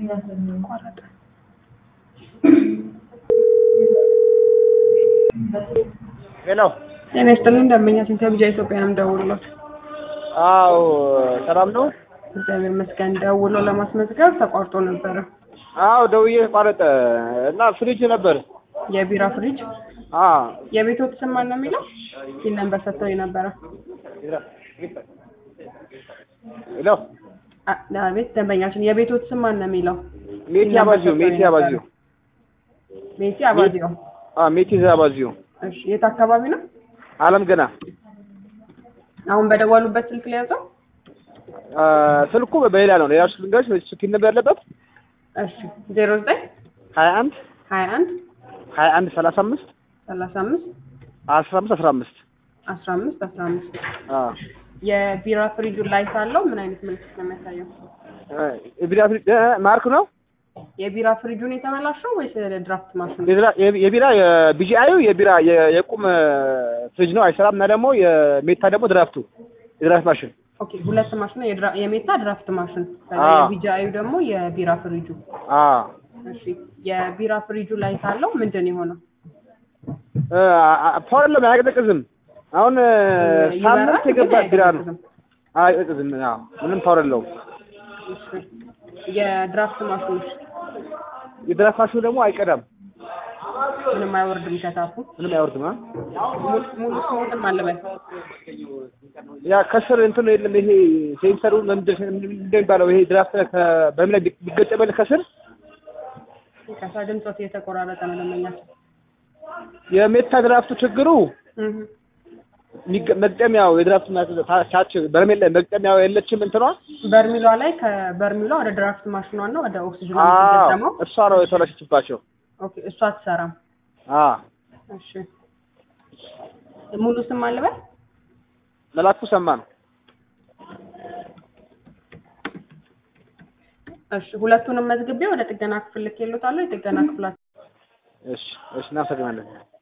ቆረጠ። ሄሎ ጤና ይስጥልን ደንበኛ ሲንተ ቢጃ ኢትዮጵያ ነው ደውሎት። አዎ ሰላም ነው እግዚአብሔር ይመስገን። ደውሎ ለማስመዝገብ ተቋርጦ ነበረ። አዎ ደውዬ ተቋረጠ እና ፍሪጅ ነበር የቢራ ፍሪጅ አ የቤቶት ስም ማን ነው የሚለው? ይህን ነበር ሰጥተው ነበረ። ሄሎ አ- አቤት ደንበኛችን የቤቶት ስም ማን ነው የሚለው? ሜቲ ይህን ነበር አባዚዮ ሰጥተው ሜቲ ነበረ። አባዚዮ ሜቲ አባዚዮ። አ ሜቲ አባዚዮ እሺ የት አካባቢ ነው? አለም ገና አሁን በደወሉበት ስልክ ላይ ያዘው? አ ስልኩ በሌላ ነው ሌላ ስልክ ጋር ስልክ ነበር ያለበት እሺ ዜሮ ዘጠኝ ሀያ አንድ ሀያ አንድ ሀያ አንድ ሰላሳ አምስት ሰላሳ አምስት አስራ አምስት አስራ አምስት አስራ አምስት አስራ አምስት አ የቢራ ፍሪጁ ላይ ሳለው ምን አይነት ምልክት ነው የሚያሳየው? የቢራ ፍሪጅ እ ማርክ ነው የቢራ ፍሪጁን የተበላሸው ወይስ ድራፍት ማሽኑ? የቢራ የቢራ የቢጂአዩ የቢራ የ- የቁም ፍሪጅ ነው አይሰራም እና ደግሞ የሜታ ደግሞ ድራፍቱ የድራፍት ማሽን ኦኬ ሁለት ማሽን የድራ- የሜታ ድራፍት ማሽን ከዛ አዎ። የቢጃዩ ደግሞ የቢራ ፍሪጁ። አ እሺ የቢራ ፍሪጁ ላይ ሳለው ምንድን ነው የሆነው? ፓወር የለም አያቀዘቅዝም አሁን ይበራል ሳምንት ግን የገባ ቢራ ነው አይቀዘቅዝም። አያቀዘቅዝም አዎ ምንም ፓወር የለውም እሺ የድራፍት ማሽኑ የድራፍት ማሽኑ ደግሞ አይቀዳም ምንም አይወርድም ከታፉ ምንም አይወርድም አ ሙሉ ሙሉ ስሞትም አለበት ያ ከስር እንትን የለም ይሄ ሴንሰሩ ምንድን እንደሚባለው ይሄ ድራፍት ከ- በምን ላይ ቢገጠመል ከስር ከሳ ድምፆት እየተቆራረጠ ነው ደንበኛችን። የሜታ ድራፍቱ ችግሩ እህ የሚገ- መግጠሚያው የድራፍት ማ- ታ- ታች በርሜል ላይ መግጠሚያው የለችም እንትኗ በርሚሏ ላይ ከበርሚሏ ወደ ድራፍት ማሽኗ እና ወደ ኦክሲጅኑ አዎ የምትገጠመው እሷ ነው የተበላሸችባቸው ኦኬ እሷ አትሰራም። አ እሺ ሙሉ ስም አለበት? መላኩ ሰማ ነው እሺ ሁለቱንም መዝግቤ ወደ ጥገና ክፍል ልኬልዎታለሁ። የጥገና ክፍላችን እሺ እሺ እናመሰግናለን